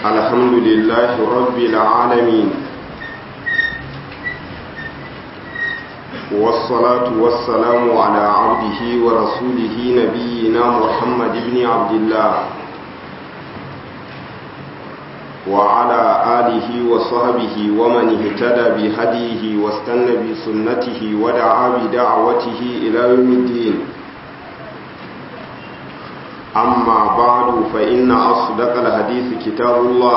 الحمد لله رب العالمين والصلاة والسلام على عبده ورسوله نبينا محمد بن عبد الله وعلى آله وصحبه ومن اهتدى بهديه واستنى بسنته ودعا بدعوته إلى يوم الدين أما بعد فإن أصدق الحديث كتاب الله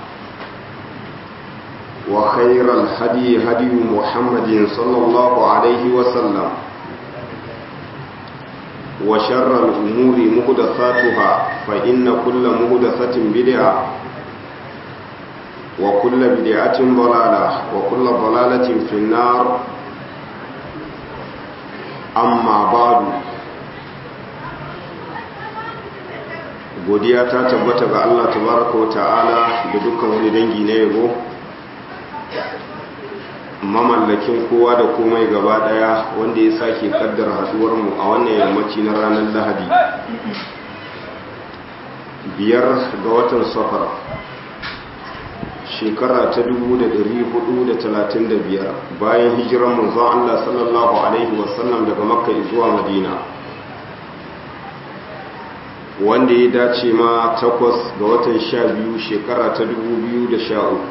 وخير الهدي هدي محمد صلى الله عليه وسلم وشر الأمور مهدثاتها فإن كل مهدثة بدعة وكل بدعة ضلالة وكل ضلالة في النار أما بعد godiya ta tabbata ga Allah tabaraka wa ta'ala da dukkan wani dangi na yabo mamallakin kowa da komai gaba daya wanda ya sake kaddar haduwar mu a wannan yammaci na ranar Lahadi biyar ga watan safar shekara ta 1435 bayan hijiran manzon Allah sallallahu alaihi wasallam daga makka zuwa madina wanda ya dace ma takwas ga watan sha biyu shekara ta dubu biyu da sha uku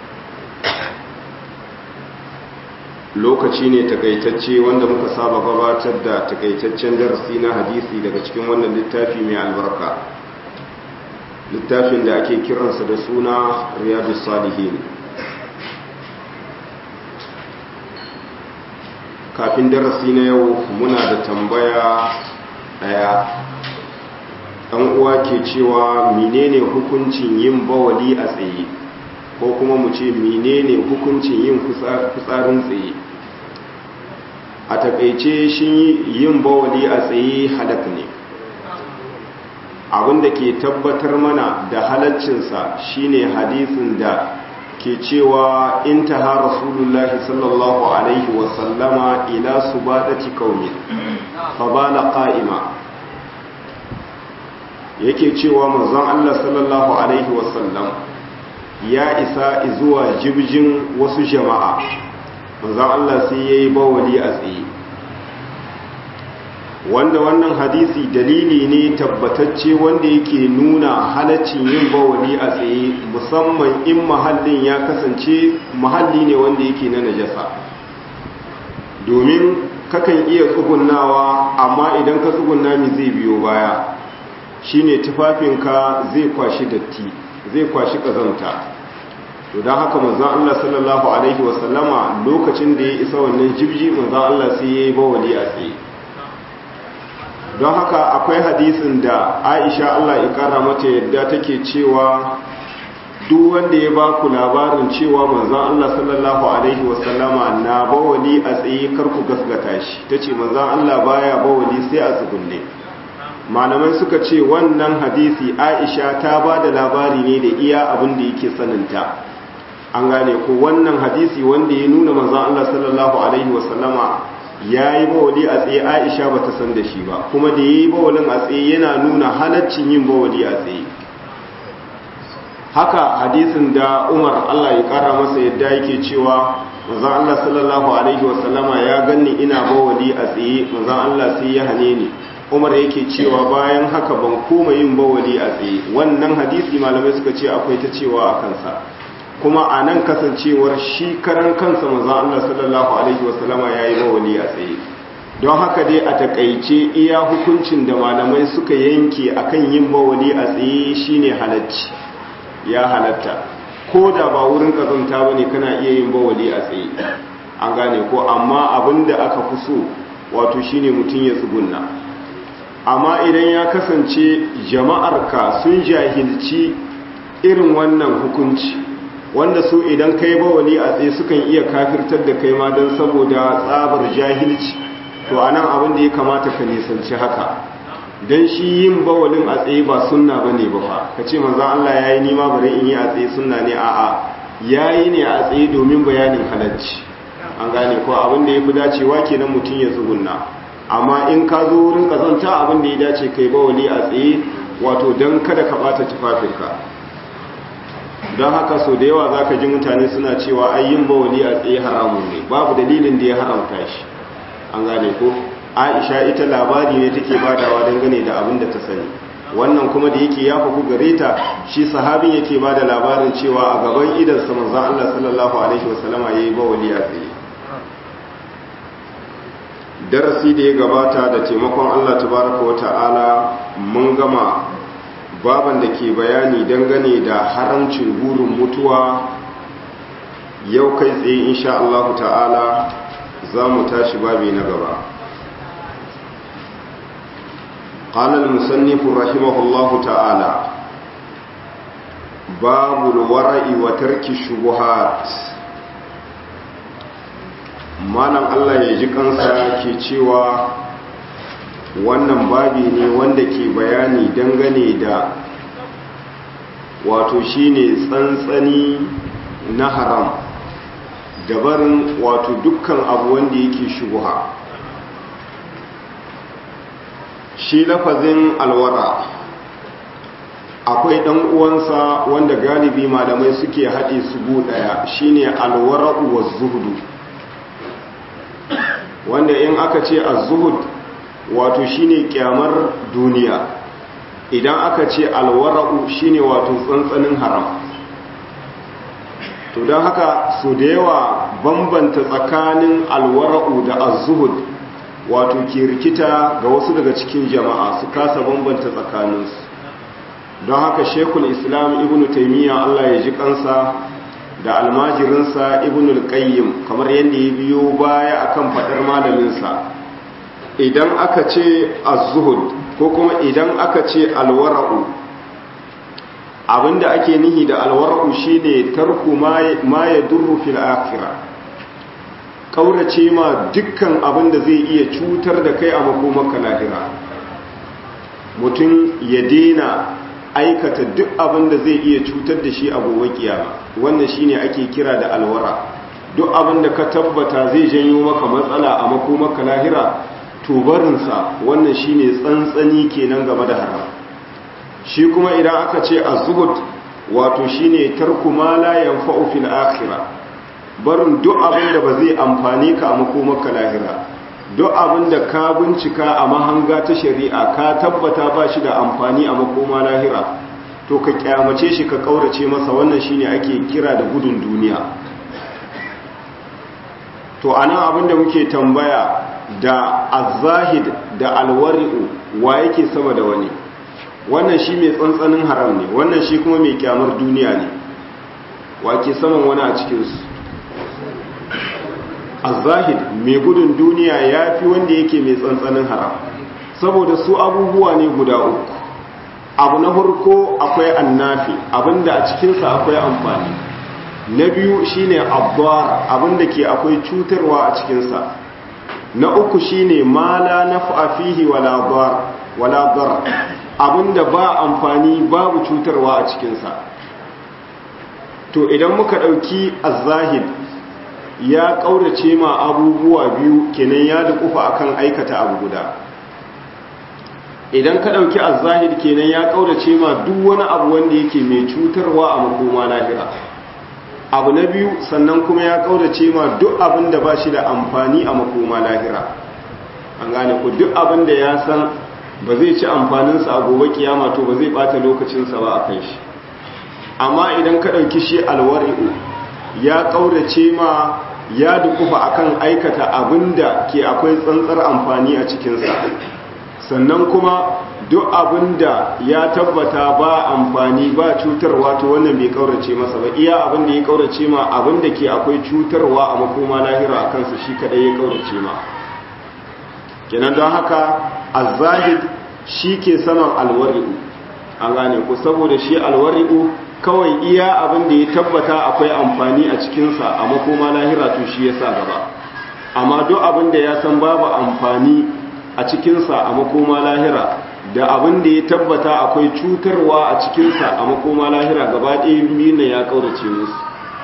lokaci ne takaitacce wanda muka saba gabatar da takaitaccen darasi na hadisi daga cikin wannan littafi mai albarka littafin da ake kiransa da suna riyadu salihin kafin darasi na yau muna da tambaya daya ɗan uwa ke cewa menene hukuncin yin bawali a tsaye ko kuma mu ce menene hukuncin yin fitsarin tsaye a takaice shi yin bawali a tsaye halak ne abinda ke tabbatar mana da halaccinsa shine hadisin da ke cewa intaha rasulullahi sallallahu alaihi wasallama ila subadati qaumin fa bala qa'ima yake cewa manzon Allah sallallahu alaihi wasallam ya isa zuwa jibjin wasu jama'a manzon Allah sai yayi bawali a tsaye wanda wannan hadisi dalili ne tabbatacce wanda yake nuna halaccin yin bawali a tsaye musamman in mahallin ya kasance mahalli ne wanda yake na najasa domin kakan iya tsugunnawa amma idan ka tsugunna mi zai biyo baya shine tufafinka zai kwashi datti zai kwashi kazanta to don haka manzon Allah sallallahu alaihi wasallama lokacin da ya isa wannan jibji manzon Allah sai yayi bawali a tsaye don haka akwai hadisin da Aisha Allah ya kara mata yadda take cewa duk wanda ya baku labarin cewa manzon Allah sallallahu alaihi wasallama na bawali a tsaye kar ku gasgata shi tace manzon Allah baya bawali sai a tsugunne malamai suka ce wannan hadisi aisha ta ba da labari ne da iya abin da yake saninta an gane ko wannan hadisi wanda ya nuna manzan Allah sallallahu alaihi wasallama ya yi bawali a tsaye aisha ba ta san da shi ba kuma da ya yi bawalin a tsaye yana nuna halaccin yin bawali a tsaye haka hadisin da umar Allah ya kara masa yadda yake cewa manzan Allah sallallahu alaihi wasallama ya ganni ina bawali a tsaye manzan Allah sai ya hane ni umar yake cewa bayan haka ban koma yin bawali a tsaye wannan hadisi malamai suka ce akwai ta cewa a kansa kuma a nan kasancewar shi karan kansa maza Allah sallallahu alaihi wasallama ya yi bawali a tsaye don haka dai a takaice iya hukuncin da malamai suka yanke akan yin bawali a tsaye shine halacci ya halatta ko da ba wurin kazanta bane kana iya yin bawali a tsaye an gane ko amma abinda aka fi so wato shine mutum ya tsugunna amma idan ya kasance jama'arka sun jahilci irin wannan hukunci wanda su idan kai bawali a tsaye sukan iya kafirtar da kai ma don saboda tsabar jahilci to anan abin da ya kamata ka nisanci haka don shi yin bawalin a tsaye ba sunna ba ne ba fa ka ce maza Allah ya yi nima bari in yi a tsaye sunna ne a'a ya yi ne a tsaye domin bayanin halarci an gane ko abin da ya fi dacewa kenan mutum ya tsugunna amma in ka zo wurin kazanta abin da ya dace kai bawali a tsaye wato don kada ka bata tufafinka don haka so da yawa za ka ji mutane suna cewa ai yin bawali a tsaye haramun ne babu dalilin da ya haramta shi an gane ko aisha ita labari ne take badawa dangane da abin da ta sani wannan kuma da yake ya faku gare ta shi sahabin yake ba da labarin cewa a gaban idansa manzon Allah sallallahu alaihi wasallama yayi bawali a tsaye darasi da ya gabata da taimakon Allah tabaraka wa ta'ala mun gama baban da ke bayani dangane da haramcin burin mutuwa yau kai tsaye insha Allah ta'ala za mu tashi babi na gaba قال المصنف رحمه الله تعالى باب الورع وترك الشبهات malam Allah ya ji kansa ke cewa wannan babi ne wanda ke bayani dangane da wato shine tsantsani na haram dabarin wato dukkan abu wanda yake shubuha shi lafazin alwara akwai ɗan uwansa wanda galibi malamai suke haɗe su gu ɗaya shine alwara'u wa zuhudu wanda in aka ce az-zuhud wato shine kyamar duniya idan aka ce alwara'u shine wato tsantsanin haram to don haka su da yawa bambanta tsakanin alwara'u da az-zuhud wato ke rikita ga wasu daga cikin jama'a su kasa bambanta tsakaninsu don haka shekul islam ibn taimiyya allah ya ji kansa da almajirinsa ibn al-qayyim kamar yadda ya biyo baya akan fadar malaminsa idan aka ce az-zuhud ko kuma idan aka ce alwara'u abinda ake nihi da alwara'u shine tarku ma ya durru fil akhirah kaurace ma dukkan abinda zai iya cutar da kai a makomaka lahira mutum ya dena aikata duk abinda zai iya cutar da shi a gobe kiyama wannan shine ake kira da alwara duk abinda ka tabbata zai janyo maka matsala a makomaka lahira to barinsa wannan shine tsantsani kenan game da haram shi kuma idan aka ce az-zuhud wato shine tarku ma la yanfa'u fil akhirah barin duk abin da ba zai amfani ka a makomaka lahira duk abin da ka bincika a mahanga ta shari'a ka tabbata ba shi da amfani a makoma lahira to ka kyamace shi ka kaurace masa wannan shine ake kira da gudun duniya to anan abin da muke tambaya da azahid da alwari'u wa yake sama da wani wannan shi mai tsantsanin haram ne wannan shi kuma mai kyamar duniya ne wa ke saman wani a cikinsu azahid mai gudun duniya ya fi wanda yake mai tsantsanin haram saboda su abubuwa ne guda uku abu na farko akwai annafi abinda a cikinsa akwai amfani na biyu shine abbar abinda ke akwai cutarwa a cikinsa na uku shine mala naf'a fihi wala dar wala dar abinda ba amfani babu cutarwa a cikinsa to idan muka dauki az-zahid ya kaurace ma abubuwa biyu kenan ya dukufa akan aikata abu guda idan ka dauki az-zahid kenan ya kaurace ma duk wani abu wanda yake mai cutarwa a makoma lahira abu na biyu sannan kuma ya kaurace ma duk abin da ba shi da amfani a makoma lahira an gane ku duk abin da ya san ba zai ci amfaninsa a gobe kiyama to ba zai bata lokacinsa ba a kai shi amma idan ka ɗauki shi alwari'u ya kaurace ma ya dukufa akan aikata abin da ke akwai tsantsar amfani a cikinsa sannan kuma duk abin da ya tabbata ba amfani ba cutarwa to wannan bai kaurace masa ba iya abin da ya kaurace ma abin da ke akwai cutarwa a makoma lahira a kansa shi kadai ya kaurace ma kenan don haka azahid shi ke saman alwari'u an gane ku saboda shi alwari'u kawai iya abin da ya tabbata akwai amfani a cikinsa a makoma lahira to shi ya sa gaba amma duk abin da ya san babu amfani a cikinsa a makoma lahira da abin da ya tabbata akwai cutarwa a cikinsa a makoma lahira gaba ɗaya biyu ya ƙaurace musu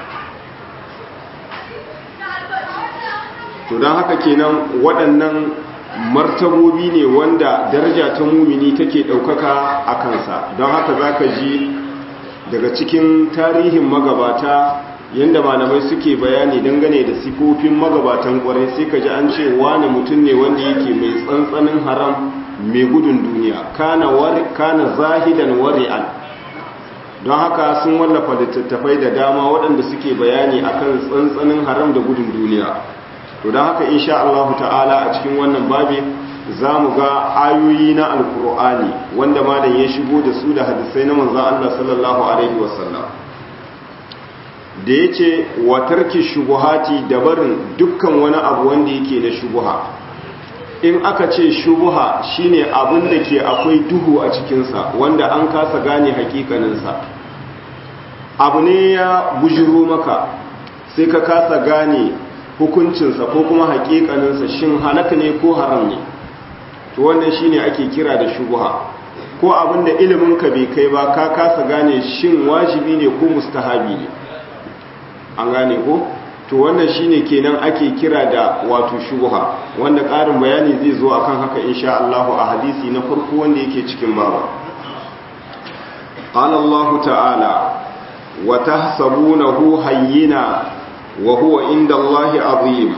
to don haka kenan waɗannan martabobi ne wanda daraja ta mumini take ɗaukaka a kansa don haka za ka ji daga cikin tarihin magabata yadda malamai suke bayani dangane da sifofin magabatan kwarai sai ka ji an ce wani mutum ne wanda yake mai tsantsanin haram mai gudun duniya kana kana zahidan wari'an don haka sun wallafa littattafai da dama waɗanda suke bayani akan tsantsanin haram da gudun duniya to don haka insha Allah ta'ala a cikin wannan babi za mu ga ayoyi na alkur'ani wanda malam ya shigo da su da hadisai na manzan Allah sallallahu alaihi wasallam da ya ce watarki shubuhati da barin dukkan wani abu wanda yake na shubuha in aka ce shubuha shine abin da ke akwai duhu a cikinsa wanda an kasa gane hakikaninsa abu ne ya bujiro maka sai ka kasa gane hukuncinsa ko kuma hakikaninsa shin halaka ne ko haram ne to wannan shine ake kira da shubuha ko abinda ilimin ka bai kai ba ka kasa gane shin wajibi ne ko mustahabi ne an gane ko to wannan shine kenan ake kira da wato shubuha wanda ƙarin bayani zai zo akan haka insha Allah a hadisi na farko wanda yake cikin baba qala Allah ta'ala wa tahsabunahu hayyina wa huwa inda Allah azim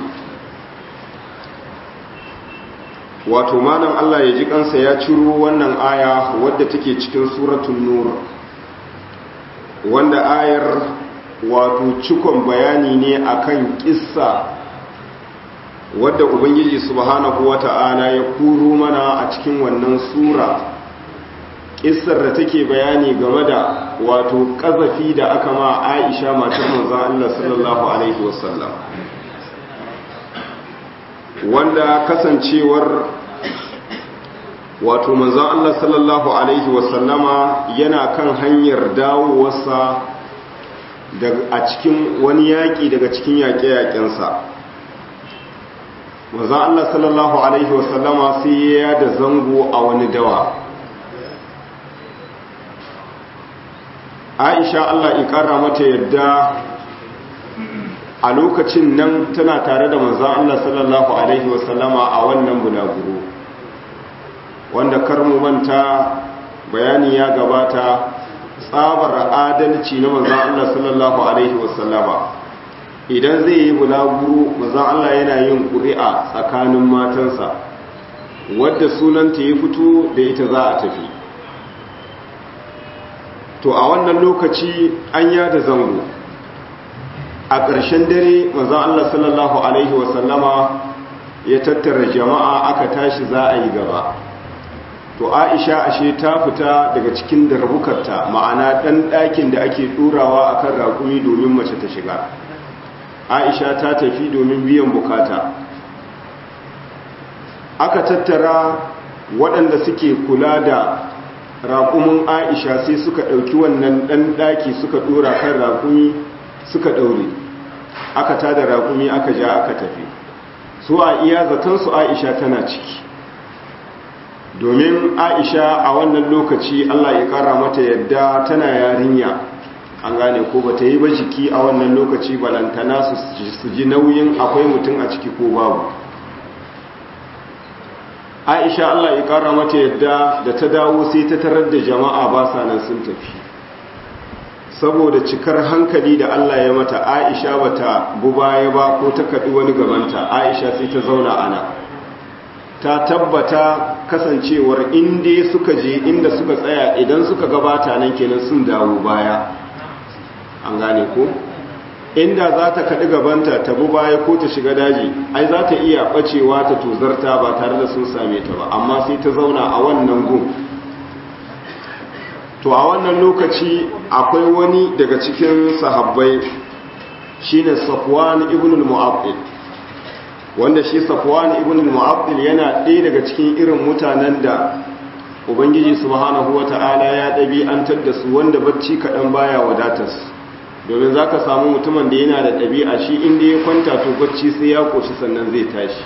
wato malam Allah ya ji kansa ya ciro wannan aya wadda take cikin suratul nur wanda ayar wato cikon bayani ne akan kissa wadda ubangiji subhanahu wata'ala ya kuro mana a cikin wannan sura kissar da take bayani game da wato kazafi da aka ma Aisha matar manzon Allah sallallahu alaihi wasallam wanda kasancewar wato manzon Allah sallallahu alaihi wasallama yana kan hanyar dawowarsa a cikin wani yaƙi daga cikin yaƙe-yaƙensa manzon Allah sallallahu alaihi wasallama sai ya da zango a wani dawa Aisha Allah ikara mata yadda a lokacin nan tana tare da manzon Allah sallallahu alaihi wasallama a wannan bulaguro wanda karmu manta bayani ya gabata tsabar adalci na manzan Allah sallallahu Alaihi wasallama idan zai yi bulaguro manzan Allah yana yin ƙuri'a tsakanin matansa wadda sunanta ya fito da ita za a tafi to a wannan lokaci an yada zango a ƙarshen dare manzan Allah sallallahu Alaihi wasallama ya tattara jama'a aka tashi za a yi gaba to aisha ashe ta fita daga cikin darbukarta ma'ana ɗan ɗakin da ake ɗurawa a kan raƙumi domin mace ta shiga aisha ta tafi domin biyan bukata aka tattara waɗanda suke kula da raƙumin aisha sai suka ɗauki wannan ɗan ɗaki suka ɗora kan raƙumi suka ɗaure aka tada raƙumi aka ja aka tafi su a iya zatonsu aisha tana ciki domin aisha a wannan lokaci allah ya kara mata yadda tana yarinya an gane ko ba ta yi ba jiki a wannan lokaci balantana su ji nauyin akwai mutum a ciki ko babu aisha allah ya kara mata yadda da ta dawo sai ta tarar da jama'a ba sa nan sun tafi saboda cikar hankali da allah ya mata aisha ba ta baya ba ko ta kaɗi wani gabanta aisha sai ta zauna ana ta tabbata kasancewar inda suka je inda suka tsaya idan suka gabata nan kenan sun dawo baya an gane ko inda za ta kaɗi gabanta ta bu baya ko ta shiga daji ai za ta iya ɓacewa ta tozarta ba tare da sun same ta ba amma sai ta zauna a wannan gun to a wannan lokaci akwai wani daga cikin sahabbai shine safwan ibn al-mu'abbid wanda shi safwan ibn al-mu'abbid yana ɗaya daga cikin irin mutanen da ubangiji subhanahu wata'ala ya ɗabi'antar da su wanda bacci kaɗan baya wadatar su domin za ka samu mutumin da yana da ɗabi'a shi inda ya kwanta to bacci sai ya ƙoshi sannan zai tashi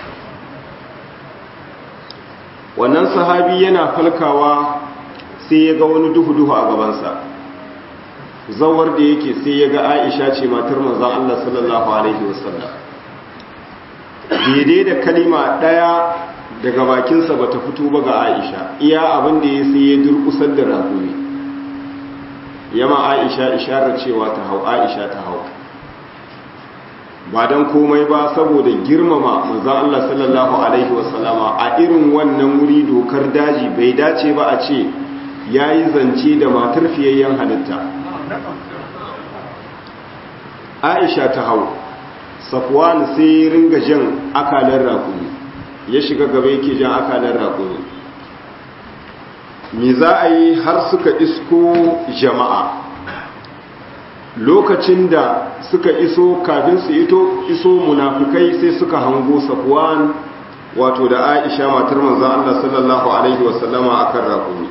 wannan sahabi yana falkawa sai ya ga wani duhu-duhu a gabansa zawar da yake sai ya ga aisha ce matar manzan Allah sallallahu Alaihi wasallam daidai da kalima ɗaya daga bakinsa ba ta fito ba ga aisha iya abin da ya sai ya durkusar da rakumi yama aisha isharar cewa ta hau aisha ta hau ba don komai ba saboda girmama manzan Allah sallallahu Alaihi wasallama a irin wannan wuri dokar daji bai dace ba a ce ya yi zance da matar fiyayyen halitta aisha ta hau safwan sai ringa jan akalar rakuni ya shiga gaba yake jan akalar rakuni me za a yi har suka isko jama'a lokacin da suka iso kafin su ito iso munafikai sai suka hango safwan wato da aisha matar manzon Allah sallallahu alaihi wasallama akan rakuni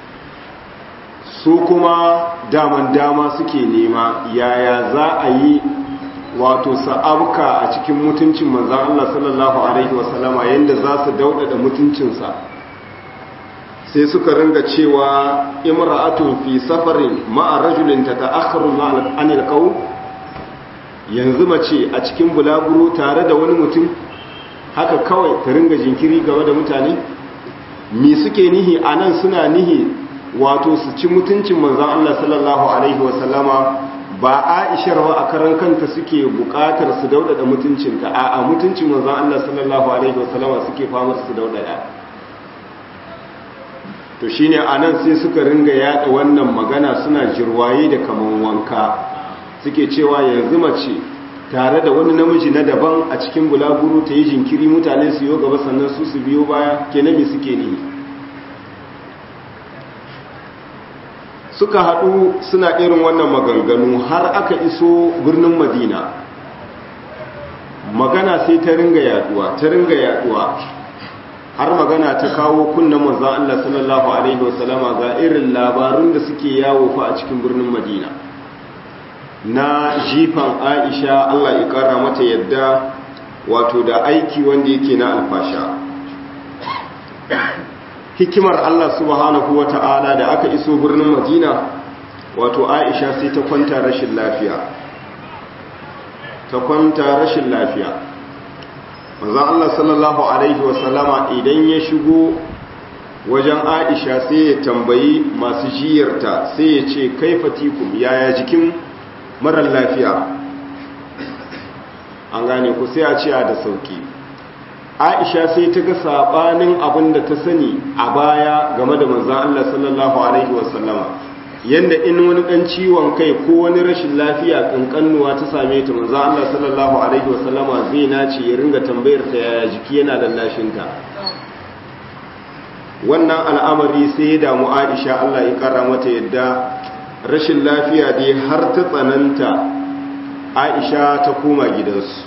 su kuma daman dama suke nema yaya za a yi wato sa'abka a cikin mutuncin manzan Allah sallallahu Alaihi wasallama yadda za su daudada mutuncinsa sai suka ringa cewa imra'atun fi safarin ma'a rajulin ta ta'akharu anil qaw yanzu mace a cikin bulaguro tare da wani mutum haka kawai ta ringa jinkiri game da mutane me suke nihi anan suna nihi wato su ci mutuncin manzan Allah sallallahu Alaihi wasallama ba aishar wa a karan kanta suke bukatar su daudada mutuncinta a a mutuncin manzan Allah sallallahu Alaihi wasallama suke famar su daudada to shine a nan sai suka ringa yada wannan magana suna jirwaye da kaman wanka suke cewa yanzu mace tare da wani namiji na daban a cikin bulaguro ta yi jinkiri mutane su yi gaba sannan su su biyo baya kenan me suke ne suka haɗu suna irin wannan maganganu har aka iso birnin madina magana sai ta ringa yaduwa ta ringa yaduwa har magana ta kawo kunnan manzan Allah sallallahu alaihi wasallama ga irin labarun da suke yawo fa a cikin birnin madina na jifan aisha Allah ya kara mata yadda wato da aiki wanda yake na alfasha hikimar Allah subhanahu wa ta'ala da aka iso birnin Madina wato Aisha sai ta kwanta rashin lafiya ta kwanta rashin lafiya manzon Allah sallallahu alaihi wa sallama idan ya shigo wajen Aisha sai ya tambayi masu jiyarta sai ya ce kaifatikum yaya jikin marar lafiya an gane ku sai a ce a da sauki aisha sai ta ga sabanin abin da ta sani a baya game da manzan Allah sallallahu alaihi wasallama yanda in wani dan ciwon kai ko wani rashin lafiya kankanuwa ta same ta manzan Allah sallallahu alaihi wasallama zai nace ya ringa tambayar ta yaya jiki yana da lashinta wannan al'amari sai ya damu aisha Allah ya kara mata yadda rashin lafiya dai har ta tsananta aisha ta koma gidansu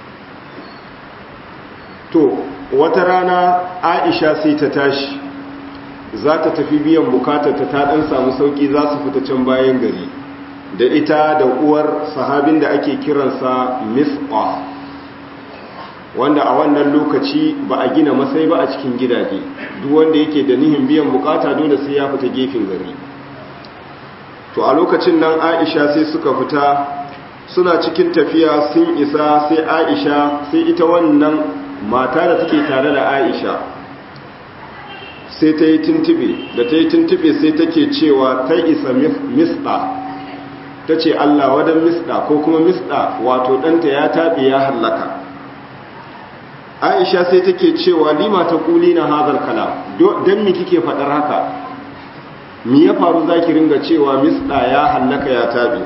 to wata rana aisha sai ta tashi za ta tafi biyan bukatarta ta dan samu sauki za su fita can bayan gari da ita da uwar sahabin da ake kiransa misqa wanda a wannan lokaci ba a gina masai ba a cikin gidaje duk wanda yake da nihin biyan bukata dole sai ya fita gefen gari to a lokacin nan aisha sai suka fita suna cikin tafiya sun isa sai aisha sai ita wannan mata da take tare da aisha sai ta yi tuntube da ta yi tuntube sai take cewa ta isa misda ta ce allah wadan misda ko kuma misda wato ɗanta ya taɓe ya hallaka aisha sai take cewa lima ta kuli na hazar kala don mi kike faɗar haka mi ya faru za ki ringa cewa misda ya hallaka ya taɓe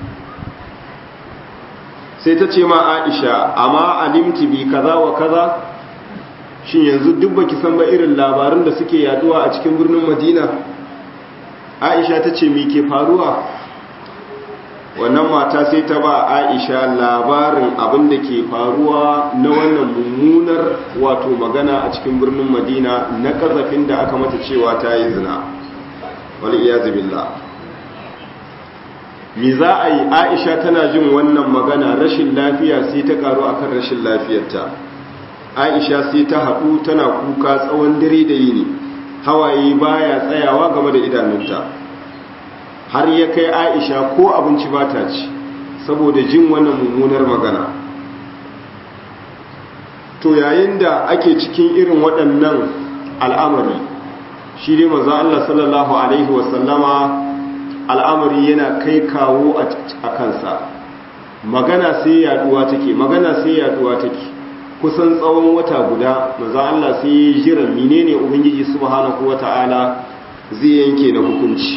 sai ta ce ma aisha amma alimti bi kaza wa kaza shin yanzu duk baki san ba irin labarin da suke yaduwa a cikin birnin madina aisha ta ce me ke faruwa wannan mata sai ta ba aisha labarin abin da ke faruwa na wannan mummunar wato magana a cikin birnin madina na kazafin da aka mata cewa ta yi zina wal iyazu billah me za a yi aisha tana jin wannan magana rashin lafiya sai ta karu akan rashin lafiyarta aisha sai ta haɗu tana kuka tsawon dare da yini hawaye baya tsayawa game da idanunta har ya kai aisha ko abinci ba ta ci saboda jin wannan mummunar magana to yayin da ake cikin irin waɗannan al'amari shi dai maza Allah sallallahu Alaihi wasallama al'amari yana kai kawo a kansa magana sai yaduwa take magana sai yaduwa take kusan tsawon wata guda maza Allah sai ya jira menene ubangiji subhanahu wata'ala zai yanke na hukunci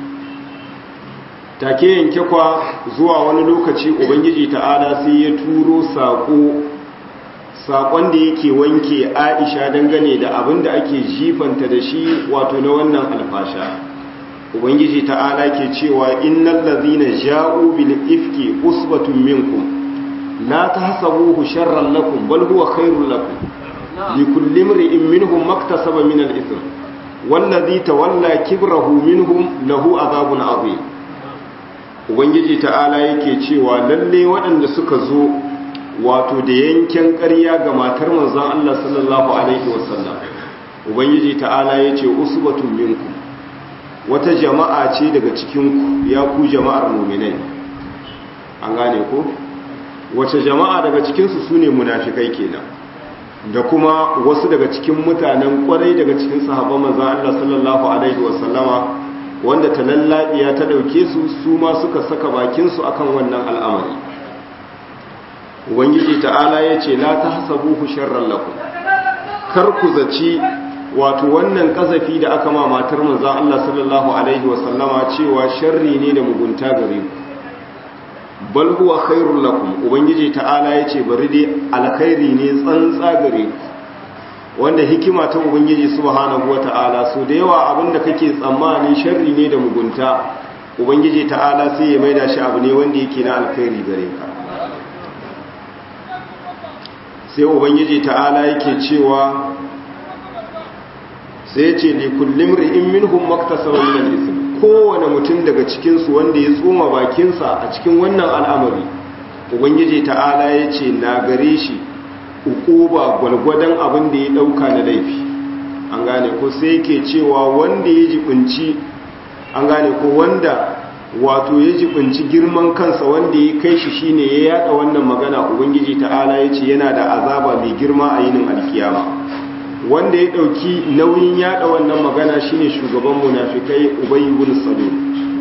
take yanke kwa zuwa wani lokaci ubangiji ta'ala sai ya turo sako sakon da yake wanke Aisha dangane da abin da ake jifanta da shi wato na wannan alfasha ubangiji ta'ala ke cewa innal ladhina ja'u bil ifki usbatun minkum la tahsabuhu sharran lakum bal huwa khairul lakum likulli imrin minhum maktasaba min al ithm wallazi tawalla kibrahu minhum lahu adhabun adhim ubangiji ta'ala yake cewa lalle waɗanda suka zo wato da yanken ƙarya ga matar manzon Allah sallallahu alaihi wasallam ubangiji ta'ala yace usbatun minkum wata jama'a ce daga cikinku ya ku jama'ar muminai an gane ko wace jama'a daga cikinsu su ne munafikai kenan da kuma wasu daga cikin mutanen kwarai daga cikin sahabban manzan Allah sallallahu alaihi wasallama wanda ta lallabiya ta dauke su su ma suka saka bakinsu akan wannan al'amari ubangiji ta'ala ya ce la tahsabuhu sharran lakum kar ku zaci wato wannan kazafi da aka ma matar manzo Allah sallallahu alaihi wasallama cewa sharri ne da mugunta gare ku bal huwa khairul lakum ubangiji ta'ala yace bari dai alkhairi ne tsantsa gare ku wanda hikima ta ubangiji subhanahu wata'ala so da yawa abinda kake tsammani sharri ne da mugunta ubangiji ta'ala sai ya maida shi abu ne wanda yake na alkhairi gare ka sai ubangiji ta'ala yake cewa sai ce li kullum ri'in minhum maktasaba min al-ithm kowane mutum daga cikin su wanda ya tsoma bakinsa a cikin wannan al'amari ubangiji ta'ala ya ce na gare shi ukuba gwalgwadon abin da ya dauka na laifi an gane ko sai yake cewa wanda ya jibinci an gane ko wanda wato ya jibinci girman kansa wanda ya kai shi shine ya yada wannan magana ubangiji ta'ala ya ce yana da azaba mai girma a yinin alkiyama wanda ya dauki nauyin yada wannan magana shine shugaban munafikai ubay ibn salul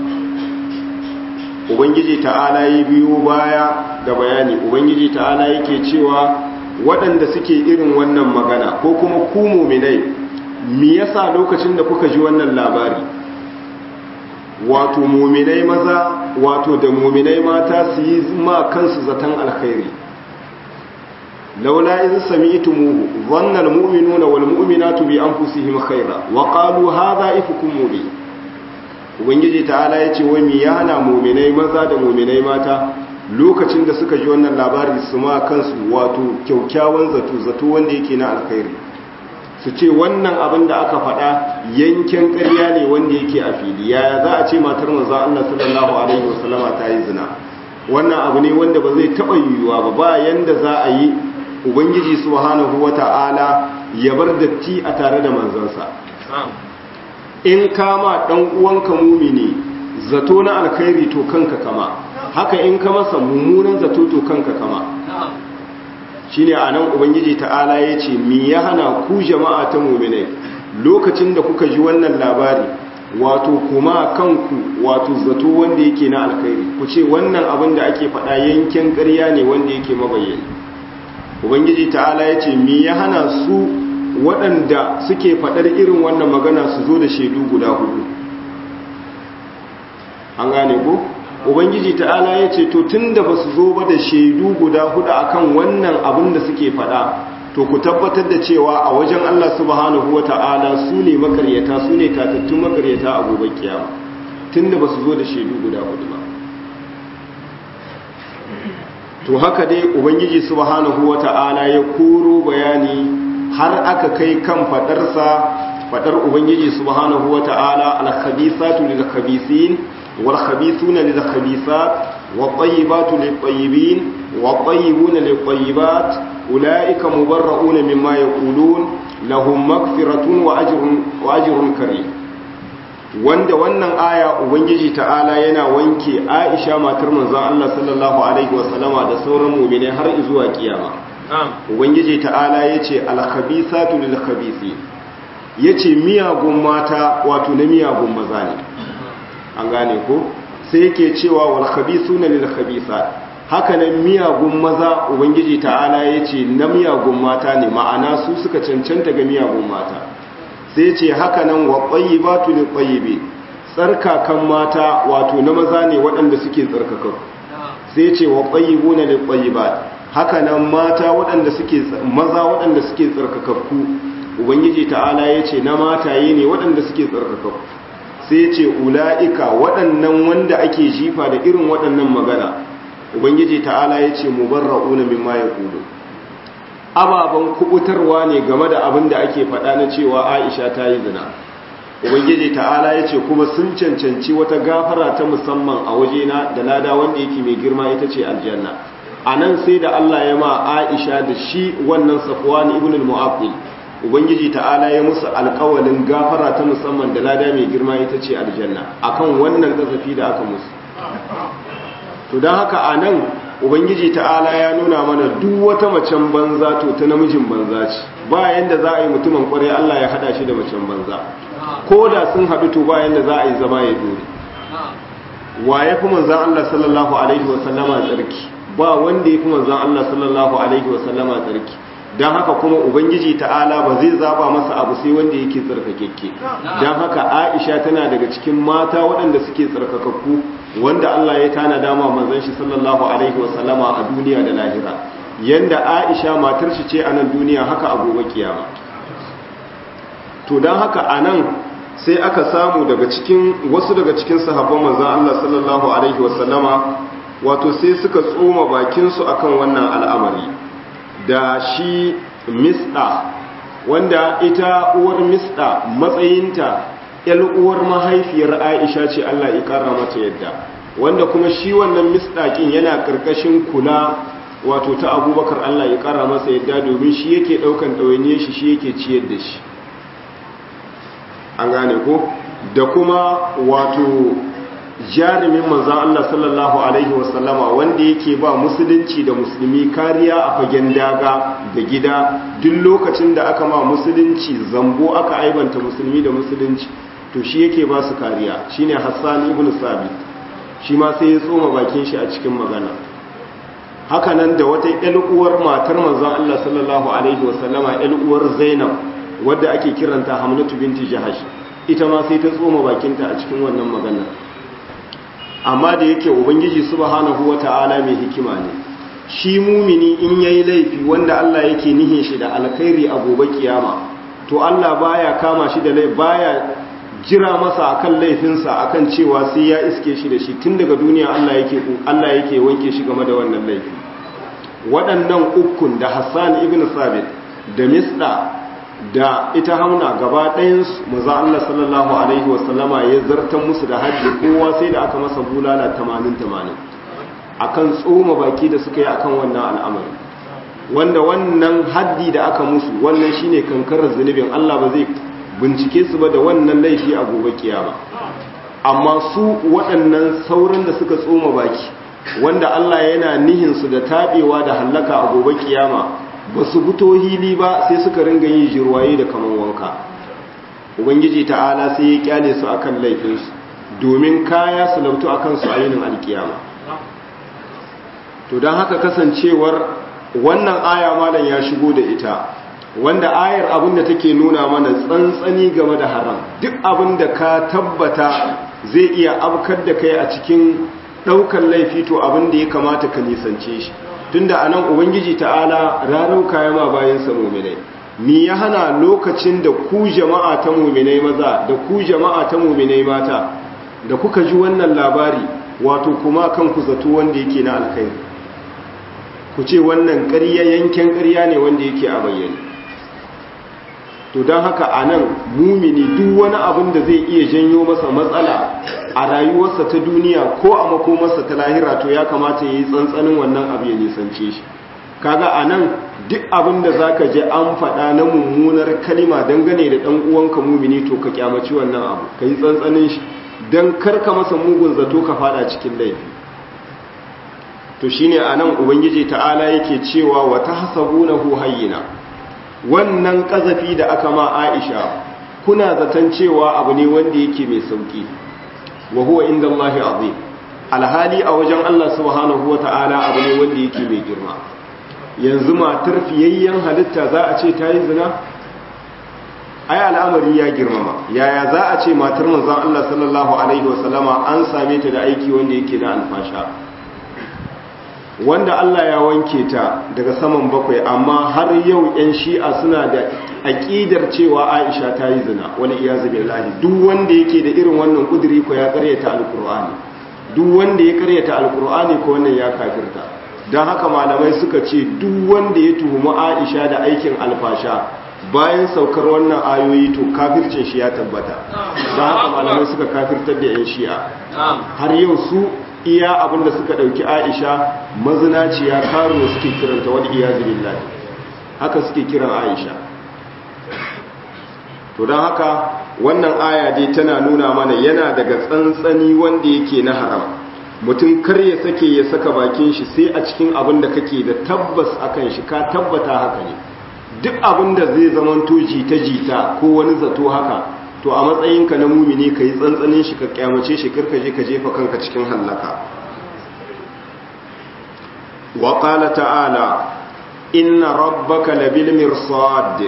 ubangiji ta'ala ya biyo baya da bayani ubangiji ta'ala yake cewa waɗanda suke irin wannan magana ko kuma ku mu'minai me yasa lokacin da kuka ji wannan labari wato mu'minai maza wato da mu'minai mata su yi ma kansu zaton alkhairi laula idh sami'tumuhu dhanna almu'minuna walmu'minatu bi anfusihim khayra wa qalu hadha ifkum mubin ubangiji ta'ala yace wai mi yana mu'minai maza da mu'minai mata lokacin da suka ji wannan labari su ma kansu wato kyaukyawan zato zato wanda yake na alkhairi su ce wannan abin da aka faɗa yanken ƙarya ne wanda yake a fili yaya za a ce matar manzo Allah sallallahu alaihi wasallama ta yi zina wannan abu ne wanda ba zai taɓa yiwuwa ba ba yanda za a yi ubangiji subhanahu wata'ala ya bar datti a tare da manzansa in kama dan uwanka mumini zato na alkhairi to kanka kama haka in ka masa mummunan zato to kanka kama shine anan ubangiji ta'ala yace me ya hana ku jama'a ta mu'minai lokacin da kuka ji wannan labari wato kuma kanku wato zato wanda yake na alkhairi ku ce wannan abin da ake faɗa yankin ƙarya ne wanda yake mabayyani ubangiji ta'ala ya ce me ya hana su waɗanda suke faɗar irin wannan magana su zo da shaidu guda hudu an gane ko ubangiji ta'ala ya ce to tun da ba su zo ba da shaidu guda hudu akan wannan abin da suke faɗa to ku tabbatar da cewa a wajen Allah subhanahu wa ta'ala su ne makaryata su ne tatattun makaryata a gobe kiyama tun da ba su zo da shaidu guda hudu ba to haka dai ubangiji subhanahu wata'ala ya koro bayani har aka kai kan fadarsa fadar ubangiji subhanahu wata'ala al-khabisatu lil-khabisin wal-khabisuna lil-khabisat wat-tayyibatu lit-tayyibin wat-tayyibuna lit-tayyibat ulaika mubarra'una mimma yaqulun lahum maghfiratun wa ajrun wa ajrun karim wanda wannan aya ubangiji ta'ala yana wanke aisha matar manzon Allah sallallahu alaihi wasallama da sauran mu'mini har zuwa kiyama ubangiji ta'ala yace al-khabisatu lil-khabisi yace miyagun mata wato na miyagun maza ne an gane ko sai yake cewa wal khabithuna lil khabithat haka nan miyagun maza ubangiji ta'ala yace na miyagun mata ne ma'ana su suka cancanta ga miyagun mata sai ce haka nan wa tayyibatu lil tayyibi tsarkakan mata wato na maza ne waɗanda suke tsarkakakku sai ce wa tayyibuna lil tayyibat haka nan mata waɗanda suke maza waɗanda suke tsarkakakku ubangiji ta'ala yace na mataye ne waɗanda suke tsarkakakku sai ce ula'ika waɗannan wanda ake jifa da irin waɗannan magana ubangiji ta'ala ya ce mubarra'una mimma ya kudu ababen kubutarwa ne game da abin da ake faɗa na cewa aisha ta yi zina ubangiji ta'ala ya ce kuma sun cancanci wata gafara ta musamman a wajena da lada wanda yake mai girma ita ce aljanna a nan sai da allah ya ma aisha da shi wannan safwan ibn al-mu'affil ubangiji ta'ala ya musu alkawalin gafara ta musamman da lada mai girma ita ce aljanna akan wannan kasafi da aka musu to don haka a nan ubangiji ta'ala ya nuna mana duk wata macen banza to ta namijin banza ce ba yanda za a yi mutumin kwarai Allah ya hada shi da macen banza ko da sun haɗu to ba yanda za a yi zama ya dore wa ya fi manzan Allah sallallahu alaihi wasallama tsarki ba wanda ya fi manzan Allah sallallahu alaihi wasallama tsarki don haka kuma ubangiji ta'ala ba zai zaba masa abu sai wanda yake tsarkakekke don haka aisha tana daga cikin mata waɗanda suke tsarkakakku wanda Allah ya tana dama manzon shi sallallahu alaihi wasallama a duniya da lahira yanda aisha matar shi ce a nan duniya haka a gobe kiyama to don haka a nan sai aka samu daga cikin wasu daga cikin sahabban manzon Allah sallallahu alaihi wasallama wato sai suka tsoma bakinsu akan wannan al'amari da shi misda wanda ita uwar misda matsayinta uwar mahaifiyar aisha ce Allah ya kara mata yadda wanda kuma shi wannan misdakin yana karkashin kula wato ta abubakar Allah ya kara masa yadda domin shi yake daukan ɗawainiyar shi shi yake ciyar da shi an gane ko da kuma wato jarumin manzan Allah sallallahu Alaihi wasallama wanda yake ba musulunci da musulmi kariya a fagen daga da gida duk lokacin da aka ma musulunci zambo aka aibanta musulmi da musulunci to shi yake ba su kariya shine Hassan ibn Sabit shi ma sai ya tsoma bakin shi a cikin magana hakanan da wata uwar matar manzan Allah sallallahu Alaihi wasallama uwar Zainab wadda ake kiranta Hamnatu binti Jahash ita ma sai ta tsoma bakinta a cikin wannan maganar amma da yake ubangiji subhanahu wata'ala mai hikima ne shi mumini in yayi laifi wanda Allah yake nihin shi da alkhairi a gobe kiyama to Allah baya kama shi da laifi baya jira masa akan laifinsa akan cewa sai ya iske shi da shi tun daga duniya Allah yake Allah yake wanke shi game da wannan laifi waɗannan ukun da Hassan ibn Sabit da Misda da ita hauna gaba ɗayansu maza Allah sallallahu Alaihi wasallama ya zartan musu da hajji kowa sai da aka masa bulala tamanin-tamanin a kan tsoma baki da suka yi a kan wannan al'amari wanda wannan haddi da aka musu wannan shine kankarar zunubin Allah ba zai bincike su ba da wannan laifi a gobe kiyama amma su waɗannan sauran da suka tsoma baki wanda Allah yana nihinsu da taɓewa da hallaka a gobe kiyama ba su fito hili ba sai suka ringa yin jirwaye da kaman wanka ubangiji ta'ala sai ya kyale su akan laifinsu domin kaya su lautu akan su a yinin alkiyama to don haka kasancewar wannan aya malam ya shigo da ita wanda ayar abin da take nuna mana tsantsani game da haram duk abin da ka tabbata zai iya abkar da kai a cikin ɗaukar laifi to abin da ya kamata ka nisance shi tunda anan ubangiji ta'ala ranar kayan ma bayan sa mu'minai ni ya hana lokacin da ku jama'a ta mu'minai maza da ku jama'a ta mu'minai mata da kuka ji wannan labari wato kuma kanku zato wanda yake na alkhairi ku ce wannan ƙarya yanken ƙarya ne wanda yake a bayyane to don haka a nan mumini duk wani abin da zai iya janyo masa matsala a rayuwarsa ta duniya ko a makomarsa ta lahira to ya kamata ya yi tsantsanin wannan abu ya nisance shi kaga a nan duk abin da za ka je an faɗa na mummunar kalima dangane da ɗan uwanka mumini to ka kyamaci wannan abu ka yi tsantsanin shi don karka masa mugun zato ka faɗa cikin laifi to shine a nan ubangiji ta'ala yake cewa wa ta hasabunahu hayyina wannan ƙazafi da aka ma aisha kuna zaton cewa abu ne wanda yake mai sauƙi wa huwa inda Allah azim alhali a wajen Allah subhanahu wa ta'ala abu ne wanda yake mai girma yanzu matar fiyayyen halitta za a ce ta yi zina ai al'amari ya girmama yaya za a ce matar manzon Allah sallallahu alaihi wasallama an same ta da aiki wanda yake na alfasha wanda Allah ya wanke ta daga saman bakwai amma har yau 'yan shi'a suna da aƙidar cewa Aisha ta yi zina wani iyazu billahi duk wanda yake da irin wannan kudiri ko ya karyata alkur'ani duk wanda ya karyata alkur'ani ko wannan ya kafirta don haka malamai suka ce duk wanda ya tuhumi Aisha da aikin alfasha bayan saukar wannan ayoyi to kafircin shi ya tabbata don haka malamai suka kafirtar da 'yan shi'a har yau su iya abinda suka dauki aisha mazinaciya karuwa suke kiranta wani iya billahi haka suke kiran aisha to don haka wannan aya dai tana nuna mana yana daga tsantsani wanda yake na haram mutum kar ya sake ya saka bakin shi sai a cikin abin da kake da tabbas akan shi ka tabbata haka ne duk abin da zai zamanto jita-jita ko wani zato haka to a matsayinka na mumini ka yi tsantsanin shi ka kyamace shi karka je ka jefa kanka cikin hallaka wa qala ta'ala inna rabbaka labil mirsad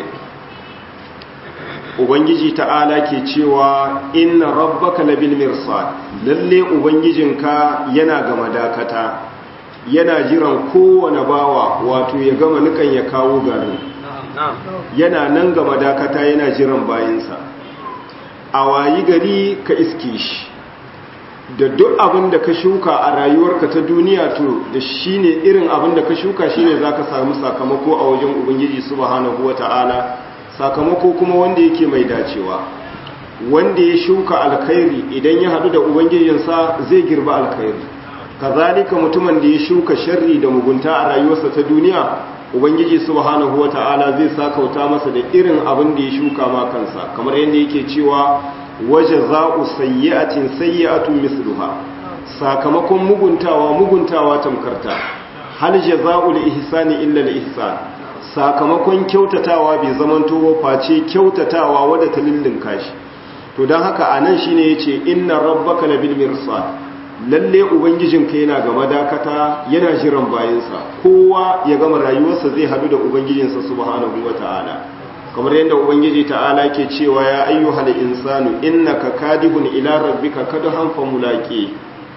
ubangiji ta'ala ke cewa inna rabbaka labil mirsad lalle ubangijinka yana ga madakata yana jiran kowane bawa wato ya gama nukan ya kawo garin yana nan ga madakata yana jiran bayinsa a wayi gari ka iske shi da duk abin da ka shuka a rayuwarka ta duniya to da shi ne irin abin da ka shuka shi ne za ka samu sakamako a wajen ubangiji subhanahu wata'ala sakamako kuma wanda yake mai dacewa wanda ya shuka alkhairi idan ya hadu da ubangijinsa zai girba alkhairi kazalika mutumin da ya shuka sharri da mugunta a rayuwarsa ta duniya ubangiji subhanahu wata'ala zai sakauta masa da irin abin da ya shuka ma kansa kamar yadda yake cewa waje za'u sayyi'atin sayyi'atun misluha sakamakon muguntawa muguntawa tamkarta hal jaza'ul ihsani illa al ihsan sakamakon kyautatawa bai zamanto ba face kyautatawa wadda ta lullunka shi to dan haka anan shine yace inna rabbaka labil mirsad lalle ubangijinka yana ga madakata yana jiran bayansa kowa ya gama rayuwarsa zai hadu da ubangijinsa subhanahu wata'ala kamar yadda ubangiji ta'ala ke cewa ya ayyuhal insanu innaka kadihun ila rabbika kadhan famulaqi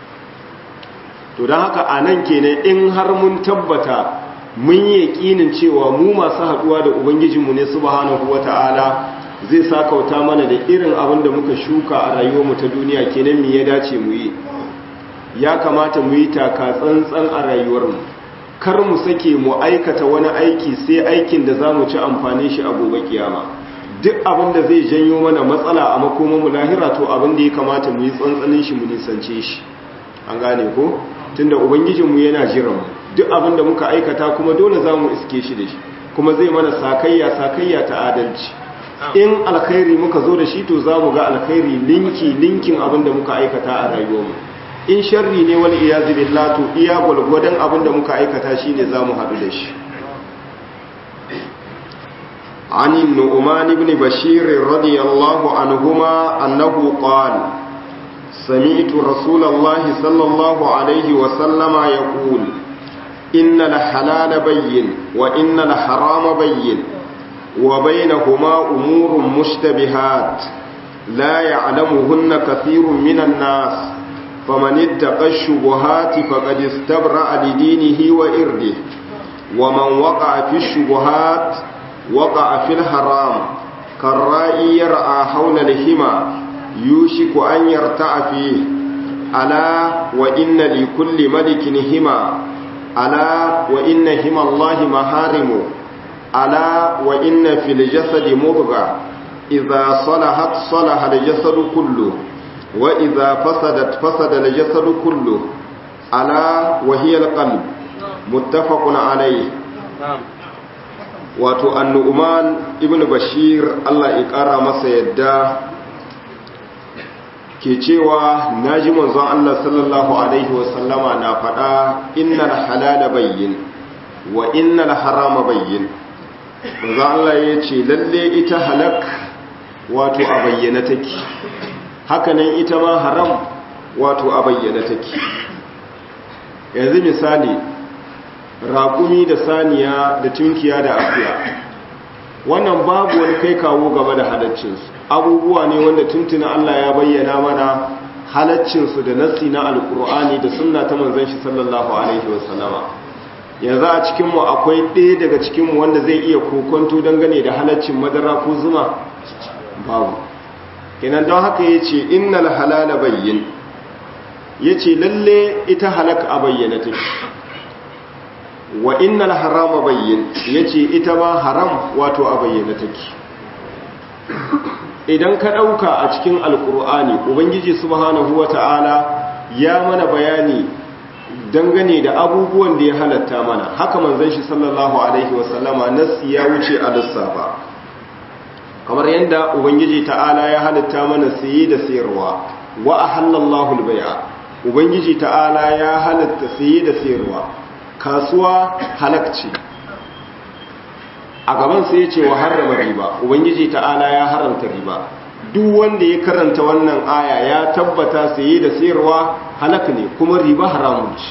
to dan haka anan kenan in har mun tabbata mun yi yakinin cewa mu masu haduwa da ubangijinmu ne subhanahu wata'ala zai sakauta mana da irin abin da muka shuka a rayuwarmu ta duniya kenan me ya dace mu yi ya kamata mu yi taka tsantsan a rayuwarmu kar mu sake mu aikata wani aiki sai aikin da za mu ci amfani shi a gobe kiyama duk abin da zai janyo mana matsala a makoman mu lahira to abin da ya kamata mu yi tsantsanin shi mu nisance shi an gane ko tunda ubangijinmu yana jiran mu duk abin da muka aikata kuma dole za mu iske shi da shi kuma zai mana sakayya sakayya ta adalci in alkhairi muka zo da shi to za mu ga alkhairi linki linkin abin da muka aikata a rayuwarmu in sharri ne wani iyazu billah to iya gwalgwadon abin da muka aikata shi ne za mu haɗu da shi عن النعمان بن بشير رضي الله عنهما أنه قال سمعت رسول الله صلى الله عليه وسلم يقول إن الحلال بين وإن الحرام بين وبينهما أمور مشتبهات لا يعلمهن كثير من الناس فمن اتقى الشبهات فقد استبرأ لدينه وإرده ومن وقع في الشبهات وقع في الحرام كالرائي يرعى حول الهمى يوشك أن يرتع فيه ألا وإن لكل ملك هما ألا وإن هما الله محارم ألا وإن في الجسد مضغة إذا صلحت صلح الجسد كله وإذا فسدت فسد الجسد كله ألا وهي القلب متفق عليه wato annu'uman ibn bashir Allah ya ƙara masa yadda ke cewa naji manzon Allah sallallahu alaihi wasallama na faɗa innal halala bayyin wa innal harama bayyin manzon Allah ya ce lalle ita halak wato a bayyana take hakanan ita ma haram wato a bayyana take yanzu misali raƙumi da saniya da tunkiya da akuya wannan babu wani kai kawo game da halaccinsu abubuwa ne wanda tuntuna Allah ya bayyana mana halaccinsu da nassi na alkur'ani da sunna ta manzon shi sallallahu alaihi wasallama yanzu a cikinmu akwai ɗaya daga cikinmu wanda zai iya kokonto dangane da halaccin madara ko zuma babu kenan don haka ya ce innal halala bayyin ya ce lalle ita halaka a bayyana take wa innal harama bayyin ya ce ita ma haram wato a bayyana take idan ka ɗauka a cikin alkur'ani ubangiji subhanahu wa ta'ala ya mana bayani dangane da abubuwan da ya halatta mana haka manzon shi sallallahu alaihi wasallama nassi ya wuce a lissafa kamar yadda ubangiji ta'ala ya halatta mana saye da sayarwa wa ahallallahu albai'a ubangiji ta'ala ya halatta saye da sayarwa kasuwa halakci a gaban sai ya ce wa harrama riba ubangiji ta'ala ya haramta riba duk wanda ya karanta wannan aya ya tabbata saye da sayarwa halak ne kuma riba haramun ce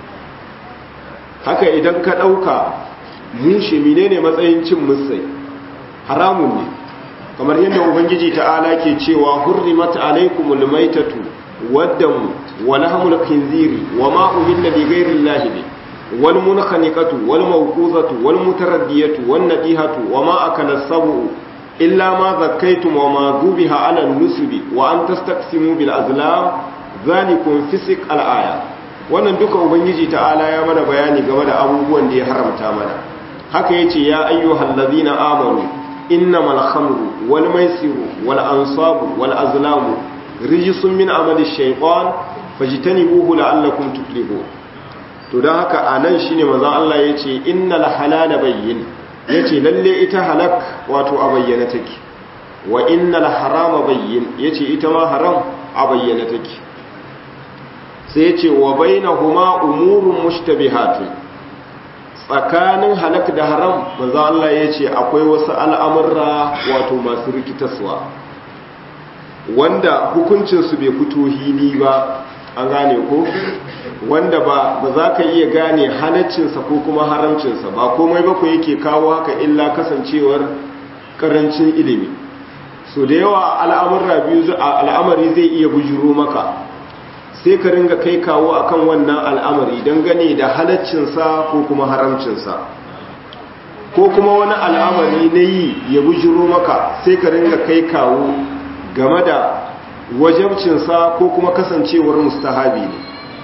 haka idan ka ɗauka mushe menene matsayin cin musai haramun ne kamar yadda ubangiji ta'ala ke cewa hurrimat alaikumul maitatu waddamu wa lahmul khinziri wa ma uhilla li ghayri llahi bi wal munkhaniqatu wal mawquzatu wal mutaraddiyatu wan nadihatu wa ma akala sabu illa ma zakkaytum wa ma dhubiha ala nusubi wa an tastaqsimu bil azlam zalikum fisq al aya wannan duka ubangiji ta'ala ya mana bayani game da abubuwan da ya haramta mana haka yace ya ayyuhal ladina amanu innamal khamru wal maisiru wal ansabu wal azlamu rijsun min amali shaytan fajtanibuhu la'allakum tuflihun to dan haka anan shine manzon Allah yace innal halala bayyin yace lalle ita halak wato a bayyana take wa innal harama bayyin yace ita ma haram a bayyana take sai yace wa bainahuma umurun mushtabihatun tsakanin halak da haram manzo Allah yace akwai wasu al'amurra wato masu rikitaswa wanda hukuncinsu bai fito hili ba an gane ko wanda ba ba za ka iya gane halaccinsa ko kuma haramcinsa ba komai ba ku yake kawo haka illa kasancewar karancin ilimi so da yawa al'amurra biyu al'amari zai iya bujuro maka sai ka ringa kai kawo akan wannan al'amari dangane da halaccinsa ko kuma haramcinsa ko kuma wani al'amari na yi ya bujuro maka sai ka ringa kai kawo game da wajabcinsa ko kuma kasancewar mustahabi ne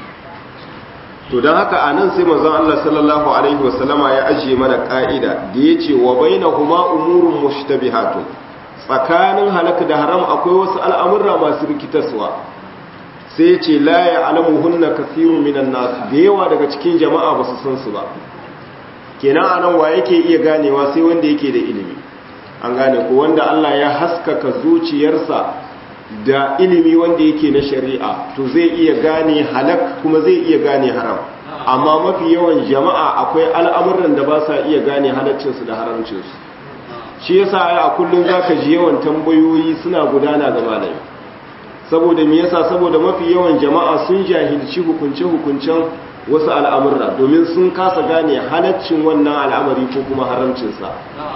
to don haka a nan sai mazan Allah sallallahu Alaihi wasallama ya ajiye mana ƙa'ida da ya ce wa bai na kuma umurun mushtabihatun tsakanin halaka da haram akwai wasu al'amurra masu rikitaswa sai ya ce laye alamu hunna kasirun minan nasu da yawa daga cikin jama'a ba su san su ba kenan a nan wa yake iya ganewa sai wanda yake da ilimi an gane ko wanda Allah ya haskaka zuciyarsa da ilimi wanda yake na shari'a to zai iya gane halak kuma zai iya gane haram amma mafi yawan jama'a akwai al'amuran da ba sa iya gane halaccinsu da haramcinsu shi yasa a kullum zaka ji yawan tambayoyi suna gudana ga malami saboda me yasa saboda mafi yawan jama'a sun jahilci hukunce hukuncen wasu al'amurra domin sun kasa gane halaccin wannan al'amari ko kuma haramcinsa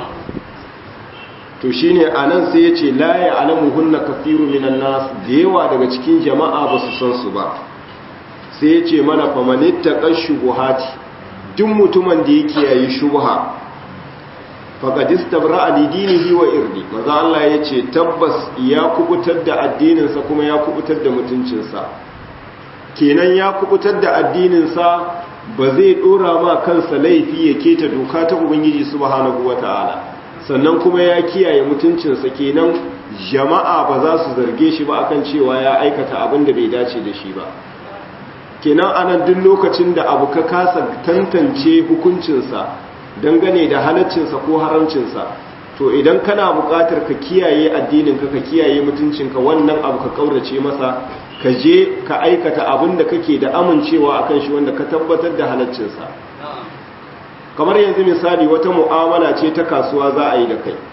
to shine anan sai yace la ya'lamu hunna kathiru minan nas da yawa daga cikin jama'a ba su san su ba sai yace mana famanitta qashubuhati duk mutumin da yake yayi shubha faqad istabra'a li dinihi wa irdi maza Allah yace tabbas ya kubutar da addinin sa kuma ya kubutar da mutuncin sa kenan ya kubutar da addinin sa ba zai dora ma kansa laifi ya keta doka ta ubangiji subhanahu wataala sannan kuma ya kiyaye mutuncinsa kenan jama'a ba za su zarge shi ba akan cewa ya aikata abin da bai dace da shi ba kenan anan duk lokacin da abu ka kasa tantance hukuncinsa dangane da halaccinsa ko haramcinsa to idan kana buƙatar ka kiyaye addininka ka kiyaye mutuncinka wannan abu ka kaurace masa ka je ka aikata abin da kake da amincewa akan shi wanda ka tabbatar da halaccinsa kamar yanzu misali wata mu'amala ce ta kasuwa za a yi da kai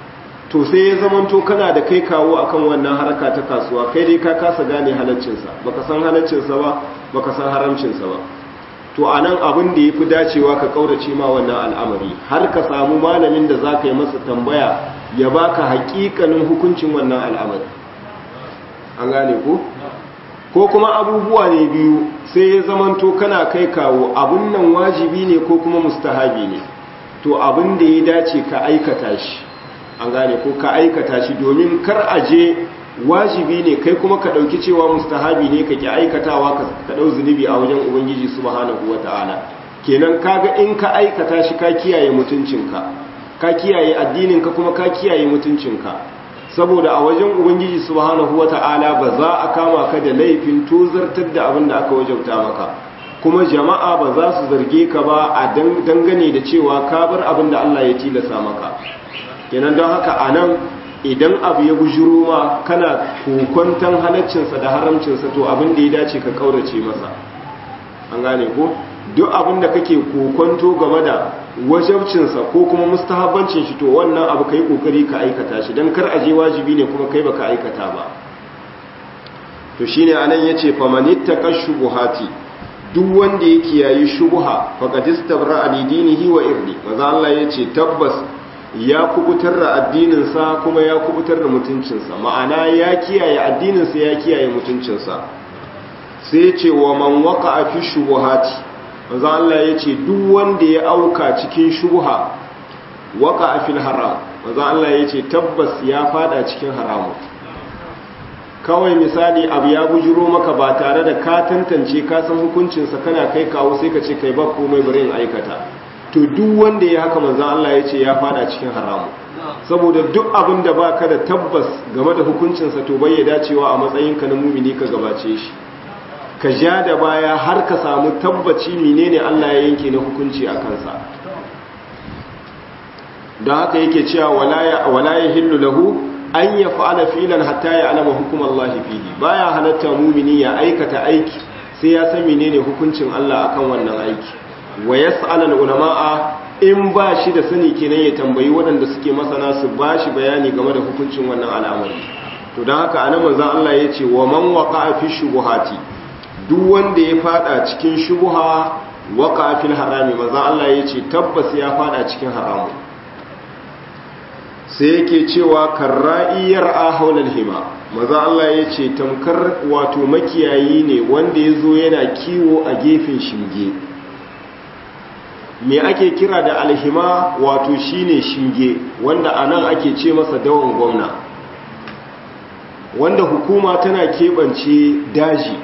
to sai ya zamanto kana da kai kawo akan wannan harka ta kasuwa kai dai ka kasa gane halaccinsa baka san halaccinsa ba baka san haramcinsa ba to a nan abin da ya fi dacewa ka ƙaurace ma wannan al'amari har ka samu malamin da za ka yi masa tambaya ya baka haƙiƙanin hukuncin wannan al'amari an gane ko ko kuma abubuwa ne biyu sai ya zamanto kana kai kawo abun nan wajibi ne ko kuma mustahabi ne to abin da ya dace ka aikata shi an gane ko ka aikata shi domin kar a je wajibi ne kai kuma ka ɗauki cewa mustahabi ne ka ki aikatawa ka ɗau zunubi a wajen ubangiji subhanahu wata'ala kenan kaga in ka aikata shi ka kiyaye mutuncinka ka kiyaye addininka kuma ka kiyaye mutuncinka saboda a wajen ubangiji subhanahu wata'ala ba za a kama ka da laifin tozartar da abin da aka wajauta maka kuma jama'a ba za su zarge ka ba a dangane da cewa ka bar abin da Allah ya tilasa maka kenan don haka a nan idan abu ya bujuro ma kana kokwantan halaccinsa da haramcinsa to abin da ya dace ka kaurace masa an gane ko duk abin da kake kokwanto game da wajabcinsa ko kuma mustahabbancin shi to wannan abu kai kokari ka aikata shi dan kar aje wajibi ne kuma kai baka aikata ba to shine anan yace famanittaka shubuhati duk wanda ya kiyayi shubuha faqad istabra li dinihi wa irdi maza Allah yace tabbas ya kubutar da addininsa kuma ya kubutar da mutuncinsa ma'ana ya kiyaye addininsa ya kiyaye mutuncinsa sai ce wa man waka fi shubuhati manzo Allah ya ce duk wanda ya auka cikin shubuha waka fil haram manzo Allah ya ce tabbas ya fada cikin haramu kawai misali abu ya bujiro maka ba tare da ka tantance ka san hukuncinsa kana kai kawo sai ka ce kai ba komai bari in aikata to duk wanda ya haka manzan Allah ya ce ya fada cikin haramu saboda duk abin da ba ka da tabbas game da hukuncinsa to bai ya dacewa a matsayinka na mumini ka gabace shi ka ja da baya har ka samu tabbaci menene Allah ya yanke na hukunci a kansa don haka yake cewa wala ya hillu lahu an ya fa'ala filan hatta ya alama hukumar Allah fihi baya halatta mumini ya aikata aiki sai ya san menene hukuncin Allah akan wannan aiki wa yas'al ulama'a in ba shi da sani kenan ya tambayi waɗanda suke masana su ba shi bayani game da hukuncin wannan al'amari to don haka anan manzon Allah ya ce wa man waqa'a fi shubuhati duk wanda ya fada cikin shubuha waqa'a fil harami manzon Allah ya ce tabbas ya fada cikin haramu sai yake cewa karra'iyar ahawlal hima maza Allah ya ce tamkar wato makiyayi ne wanda ya zo yana kiwo a gefen shinge me ake kira da alhima wato shine shinge wanda anan ake ce masa dawon gwamna wanda hukuma tana keɓance daji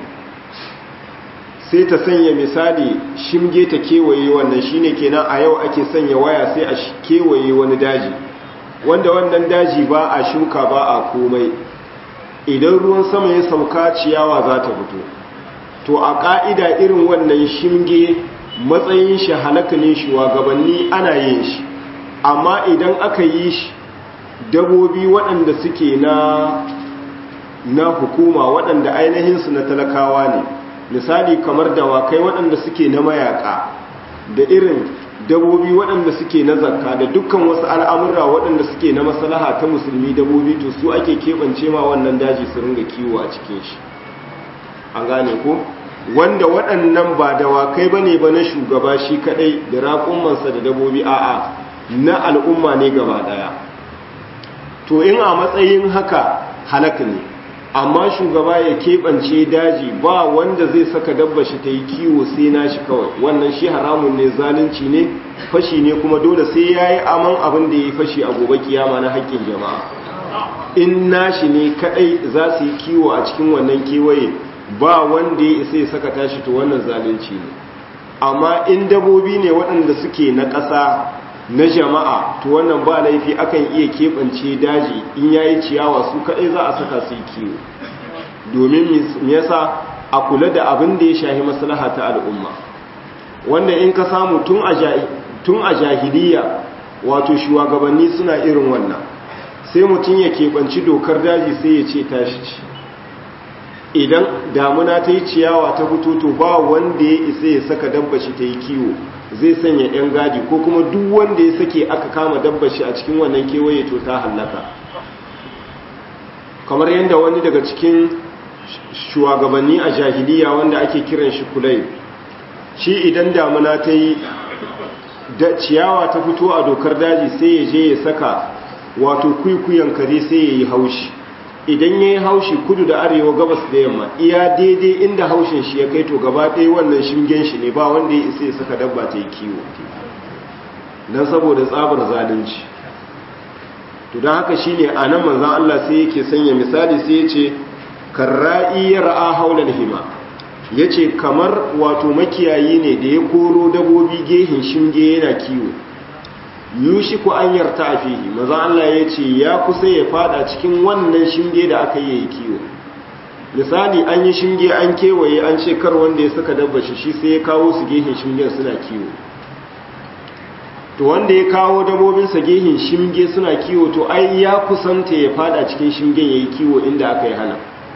sai ta sanya misali shinge ta kewaye wannan shine kenan a yau ake sanya waya sai a kewaye wani daji wanda wannan daji ba a shuka ba a komai idan ruwan sama ya sauka ciyawa za ta fito to a ƙa'ida irin wannan shinge matsayin shi halaka ne shugabanni ana yin shi amma idan aka yi shi dabobi waɗanda suke na na hukuma waɗanda ainihinsu na talakawa ne misali kamar dawakai waɗanda suke na mayaka da irin dabobi waɗanda suke na zakka da dukkan wasu al'amurra waɗanda suke na maslaha ta musulmi dabobi to su ake keɓance ma wannan daji su ringa kiwo a cikin shi an gane ko wanda waɗannan ba dawakai ba ne ba na shugaba shi kaɗai da raƙumansa da dabobi a'a na al'umma ne gaba ɗaya to in a matsayin haka halaka ne amma shugaba ya keɓance daji ba wanda zai saka dabba shi ta yi kiwo sai na shi kawai wannan shi haramun ne zalunci ne fashi ne kuma dole sai ya yi aman abin da ya yi fashi a gobe kiyama na haƙƙin jama'a in nashi ne kaɗai za su yi kiwo a cikin wannan kewaye ba wanda ya isa ya saka tashi to wannan zalunci ne amma in dabobi ne waɗanda suke na ƙasa na jama'a to wannan ba laifi akan iya keɓance daji in yayi ciyawa su kaɗai za a saka su yi kiwo domin me yasa a kula da abin da ya shahi maslaha ta al'umma wanda in ka samu tun a jahiliya wato shugabanni suna irin wannan sai mutum ya keɓanci dokar daji sai ya ce tashi ci idan damuna ta yi ciyawa ta fito to ba wanda ya isa ya saka dabba shi ta yi kiwo zai sanya yan gadi ko kuma duk wanda ya sake aka kama dabbar shi a cikin wannan kewaye to ta hallaka kamar yadda wani daga cikin shugabanni a jahiliya wanda ake kiran shi kulai shi idan damuna ta yi da ciyawa ta fito a dokar daji sai ya je ya saka wato kwikwiyon kare sai ya yi haushi idan ya yi haushi kudu da arewa gabas da yamma iya daidai inda haushin shi ya kai to gaba ɗaya wannan shingen shi ne ba wanda ya isa ya saka dabba ta yi kiwo don saboda tsabar zalunci to don haka shi ne a nan manzan Allah sai yake sanya misali sai ya ce karra'i ya ra'a haular hima ya ce kamar wato makiyayi ne da ya koro dabobi gehin shinge yana kiwo yushi ku an yarta a fihi maza Allah ya ce ya kusa ya fada cikin wannan shinge da aka yi kiwo misali an yi shinge an kewaye an ce kar wanda ya saka dabba shi shi sai ya kawo su gehin shingen suna kiwo to wanda ya kawo dabobinsa gehin shinge suna kiwo to ai ya kusanta ya fada cikin shingen ya yi kiwo inda aka yi hana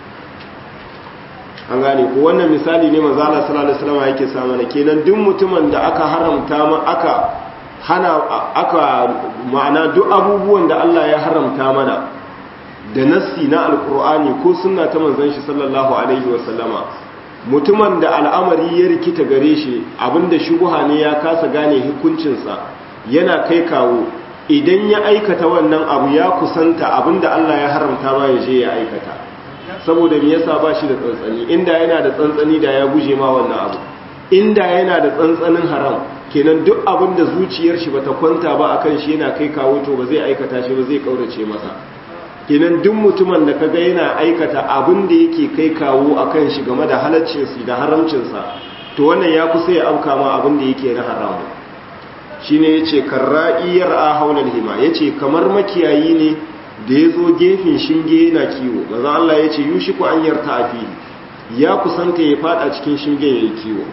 an gane ko wannan misali ne manzo Allah sallallahu alaihi wasallam yake sa mana kenan duk mutumin da aka haramta ma aka hana aka ma'ana duk abubuwan da Allah ya haramta mana da nassi na alqur'ani ko sunna ta manzon shi sallallahu alaihi wasallama mutumin da al'amari ya rikita gare shi abinda shubuha ne ya kasa gane hukuncinsa yana kai kawo idan ya aikata wannan abu ya kusanta abinda Allah ya haramta ma ya je ya aikata saboda me yasa ba shi da tsantsani inda yana da tsantsani da ya guje ma wannan abu inda yana da tsantsanin haram kenan duk abin da zuciyar shi bata kwanta ba akan shi yana kai kawo to ba zai aikata shi ba zai kaurace masa kenan duk mutumin da kaga yana aikata abin da yake kai kawo akan shi game da halaccin sa da haramcin sa to wannan ya kusa ya auka ma abin da yake na haramu shine yace karra'iyar a haulal hima yace kamar makiyayi ne da ya zo gefen shinge yana kiwo maza Allah ya ce yushi ku an yarta a fili ya kusanta ya fada cikin shingen ya yi kiwo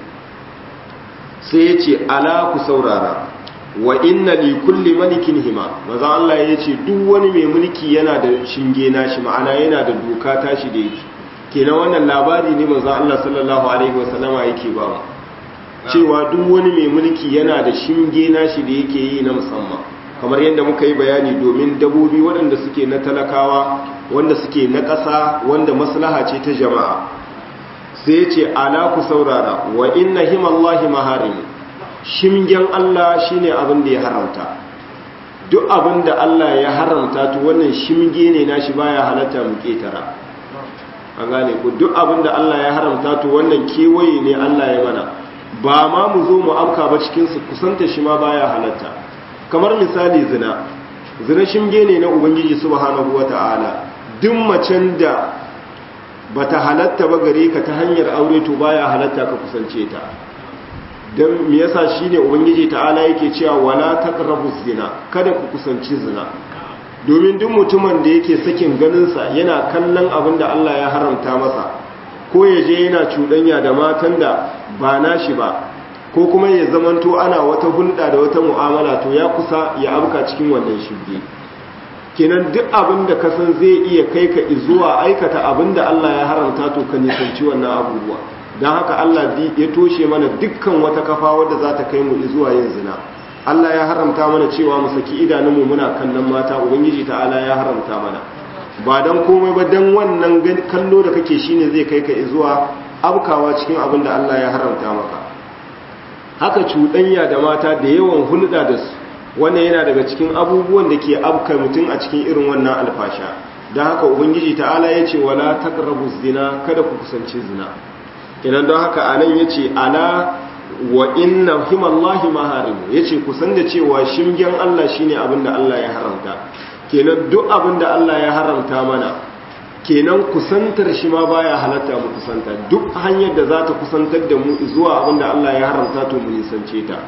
sai ya ce ala ku saurara wa inna li kulli malikin hima maza Allah ya ce duk wani mai mulki yana da shinge nashi ma'ana yana da doka tashi da yake kenan wannan labari ne maza Allah sallallahu alaihi wasallama yake ba mu cewa duk wani mai mulki yana da shinge nashi da yake yi na musamman kamar yadda muka yi bayani domin dabobi waɗanda suke na talakawa wanda suke na ƙasa wanda maslaha ce ta jama'a sai ce ala ku saurara wa inna himallahi maharim shimgen Allah shine abin da ya haramta duk abin da Allah ya haramta to wannan shimge ne nashi baya halatta mu ketara an gane ku duk abin da Allah ya haramta to wannan kewaye ne Allah ya mana ba ma mu zo mu amka ba cikin su kusanta shi ma baya halatta kamar misali zina zina shinge ne na ubangiji subhanahu wata'ala duk macen da bata halatta ba gare ka ta hanyar aure to baya halatta ka kusance ta dan me yasa shine ubangiji ta'ala yake cewa wala taqrabu zina kada ku kusanci zina domin duk mutumin da yake sakin ganin sa yana kallon abin da Allah ya haramta masa ko ya je yana cuɗanya da matan da ba nashi ba ko kuma ya zamanto ana wata hulɗa da wata mu'amala to ya kusa ya abuka cikin wannan shirge kenan duk abin da kasan zai iya kai ka zuwa aikata abin da Allah ya haramta to ka nisanci wannan abubuwa don haka Allah ya toshe mana dukkan wata kafa wadda za ta kai mu zuwa yin zina Allah ya haramta mana cewa mu saki idanunmu muna kallon mata ubangiji ta'ala ya haramta mana ba don komai ba don wannan kallo da kake shine zai kai ka zuwa abkawa cikin abin da Allah ya haramta maka haka cuɗanya da mata da yawan hulɗa da su wannan yana daga cikin abubuwan da ke abka mutum a cikin irin wannan alfasha don haka ubangiji ta'ala ya ce wala taqrabu zina kada ku kusanci zina idan don haka anan ya ce ala wa inna himallahi maharimu ya ce kusan da cewa shingen Allah shine abin da Allah ya haramta kenan duk abin da Allah ya haramta mana kenan kusantar shi ma baya halatta mu kusanta duk hanyar da za ta kusantar da mu zuwa abinda Allah ya haramta to mu nisance ta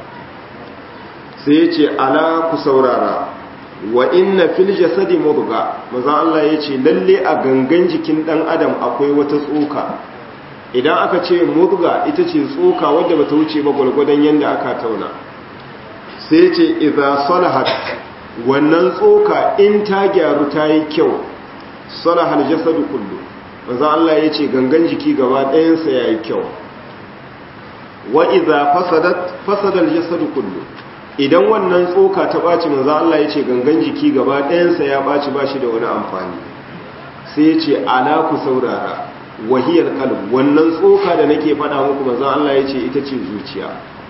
sai ya ce ala ku saurara wa inna fil jasadi mudga manzon Allah ya ce lalle a gangan jikin dan adam akwai wata tsoka idan aka ce mudga ita ce tsoka wadda bata wuce ba gwargwadon yanda aka tauna sai ya ce idza salahat wannan tsoka in ta gyaru ta yi kyau salahal jasadu kullu manzo Allah yace gangan jiki gaba ɗayansa yayi kyau wa idza fasadat fasada al-jasadu kullu idan wannan tsoka ta baci manzo Allah yace gangan jiki gaba ɗayansa ya baci bashi da wani amfani sai yace ala ku saurara wahiyar qalb wannan tsoka da nake faɗa muku manzo Allah yace ita ce zuciya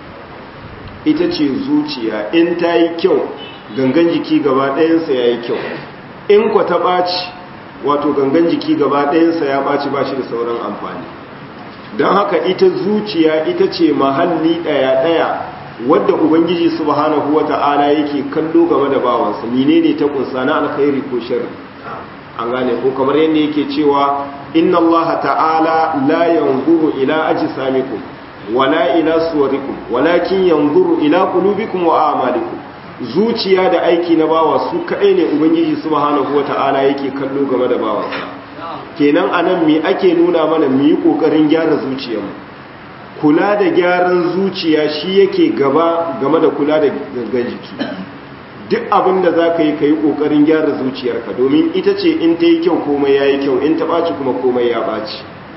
ita ce zuciya in ta yi kyau gangan jiki gaba ɗayansa ya yi kyau in kwa ta ɓaci wato gangan jiki gaba ɗayansa ya ɓaci ba shi da sauran amfani don haka ita zuciya ita ce mahalli ɗaya-ɗaya wadda ubangiji subhanahu wata'ala yake kallo game da bawansa menene ta kunsa na alkhairi ko sharri an gane ko kamar yadda yake cewa inna Allah ta'ala la yanzuru ila ajsamikum wala ila suwarikum walakin yanzuru ila qulubikum wa a'malikum zuciya da aiki na bawa su kaɗai ne ubangiji subhanahu wata'ala yake kallo game da bawansa kenan anan me ake nuna mana mu yi kokarin gyara zuciyarmu kula da gyaran zuciya shi yake gaba game da kula da gangan jiki duk abin da za ka yi ka yi ƙoƙarin gyara zuciyarka domin ita ce in ta yi kyau komai ya yi kyau in ta ɓaci kuma komai ya ɓaci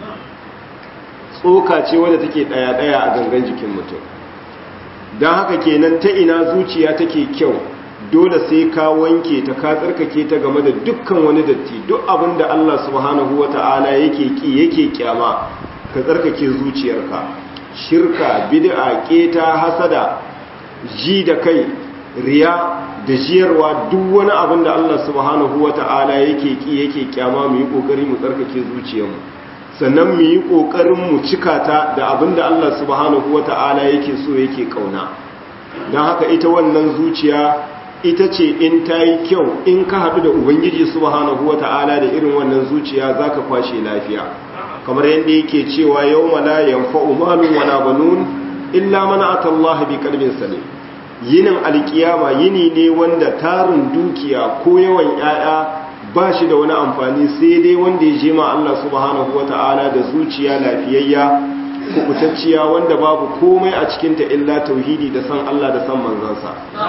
tsoka ce wadda take ɗaya-ɗaya a gangan jikin mutum don haka kenan ta ina zuciya take kyau dole sai ka wanke ta ka tsarkake ta game da dukkan wani datti duk abin da Allah subhanahu wata'ala yake ki yake kyama ka tsarkake zuciyarka shirka bid'a keta hasada ji da kai riya da jiyarwa duk wani abin da Allah subhanahu wata'ala yake ki yake kyama mu yi kokari mu tsarkake zuciyarmu sannan mu yi kokarin mu cika ta da abin da Allah subhanahu wata'ala yake so yake kauna don haka ita wannan zuciya ita ce in ta yi kyau in ka haɗu da ubangiji subhanahu wata'ala da irin wannan zuciya za ka kwashe lafiya kamar yadda yake cewa yau mala yanfa'u malun wala banun illa man atallaha bi qalbin salim yinin alkiyama yini ne wanda tarin dukiya ko yawan yaya ba shi da wani amfani sai dai wanda ya je ma Allah subhanahu wata'ala da zuciya lafiyayya kubutacciya wanda babu komai a cikinta illa tauhidi da san Allah da san manzansa